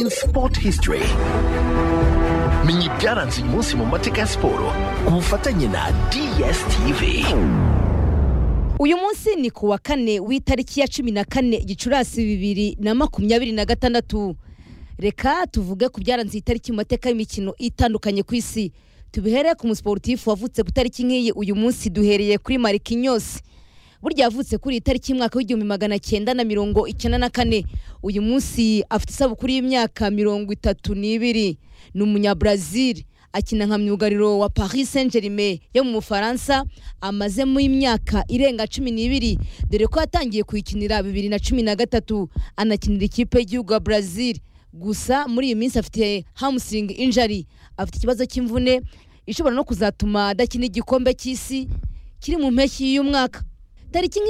Sport History menya ibyaranze uyu munsi mu mateka ya siporo ku bufatanye na DSTV uyu munsi ni ku wa kane w'itariki ya cumi na kane gicurasi bibiri na makumyabiri na gatandatu reka tuvuge ku byaranze iyi tariki mu mateka y'imikino itandukanye ku isi tubihereye ku musiporutifu wavutse ku itariki nk'iyi uyu munsi duhereye kuri marikinyos burya yavutse kuri iyi tariki y'umwaka w'igihumbi magana cyenda na mirongo icyenda na kane uyu munsi afite isabukuru y'imyaka mirongo itatu n'ibiri ni umunyabrazil akina nka myugariro wa paris saint germain yo mu bufaransa amazemo imyaka irenga cumi n'ibiri dore ko yatangiye kuyikinira bibiri na cumi na gatatu anakinira ikipe y'igihugu ya brazil gusa muri iyi minsi afite hamstring injury afite ikibazo cy'imvune ishobora no kuzatuma adakina igikombe cy'isi kiri mu mpeshyi y'umwaka tariki nk'iyi